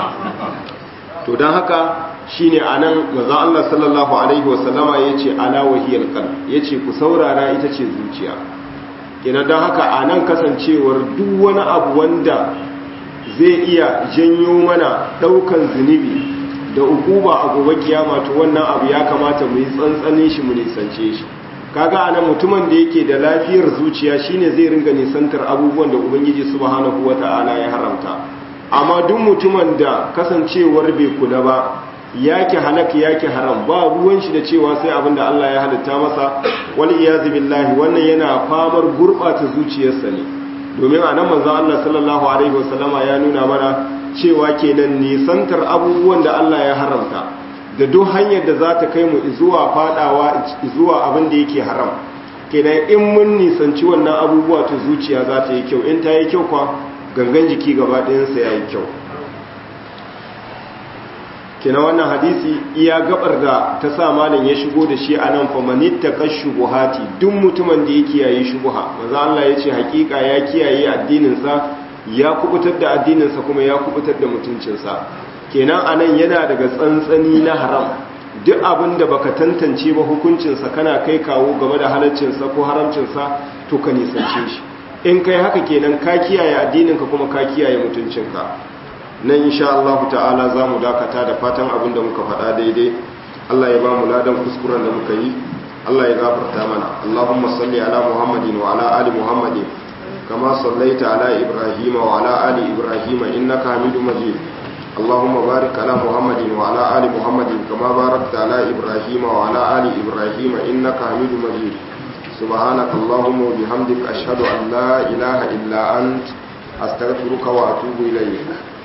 to don haka shine anan manzon Allah sallallahu alaihi wasallama yace ala wahiyal qalb yace ku saurara ita ce zuciya kina don haka anan kasancewar duk wani abu wanda zai iya janyo mana daukan zunubi da ukuba a gobe kiyama to wannan abu ya kamata mu yi tsantsanin shi mu nisance shi kaga anan mutumin da yake da lafiyar zuciya shine zai ringa nisantar abubuwan da ubangiji subhanahu wataala ya haramta amma duk mutumin da kasancewar bai kula ba yake halaka yake haram ba ruwan shi da cewa sai abin da Allah ya halitta masa wal iyazu billahi wannan yana famar gurbata zuciyarsa ne domin a nan manzon Allah sallallahu alaihi wasallama ya nuna mana cewa kenan nisantar abubuwan da Allah ya haramta da duk hanyar da za ta kai mu zuwa fadawa zuwa abin da yake haram kenan in mun nisanci wannan abubuwa ta zuciya za ta yi kyau in ta yi kyau kwa gangan jiki gaba ɗayansa ya yi kyau kina wannan hadisi iya gabar da ta sa malam ya shigo da shi a nan famanitta kan shubuhati duk mutumin da ya kiyaye shubuha maza Allah ya ce hakika ya kiyaye addininsa ya kubutar da addininsa kuma ya kubutar da mutuncinsa kenan a nan yana daga tsantsani na haram duk abin da baka tantance ba hukuncinsa kana kai kawo game da halaccinsa ko haramcinsa to ka nisance shi in kai haka kenan ka kiyaye addininka kuma ka kiyaye mutuncinka nan insha Allah ta'ala za mu dakata da fatan abin da muka faɗa daidai Allah ya ba mu ladan kuskuren da muka yi Allah ya gafarta mana Allahumma salli ala Muhammadin wa ala ali Muhammadin kama sallaita ala Ibrahim wa ala ali Ibrahim innaka Hamidum Majid اللهم بارك على محمد وعلى آل محمد كما باركت على إبراهيم وعلى آل إبراهيم إنك حميد مجيد سبحانك اللهم وبحمدك أشهد أن لا إله إلا أنت أستغفرك وأتوب إليك